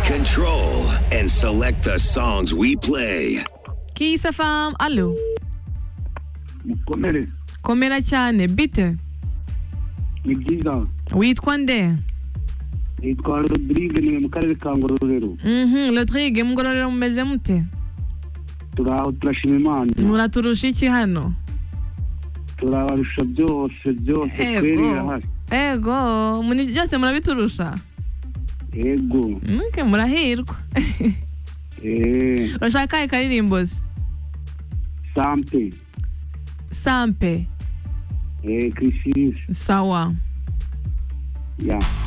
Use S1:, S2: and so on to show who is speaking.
S1: control and select the songs we play.
S2: Kiss FM, alo
S3: mukomere
S2: komera cyane bite
S3: ni byiza
S2: witwa nde
S3: nitwa rodirige niwe mu karere ka ngororero
S2: mhm Rodrigue mugororero mumeze mute
S3: turi aho turashima imana
S2: muraturusha iki hano
S3: turabarusha byose byose tweri
S2: ego
S3: irahari
S2: ego muri byose murabiturusha
S3: yego
S2: Okay, murahirwa
S3: eee
S2: urashaka kahe karirimbo se
S3: sampe
S2: sampe
S3: eee kirisizi
S2: sawa
S3: ya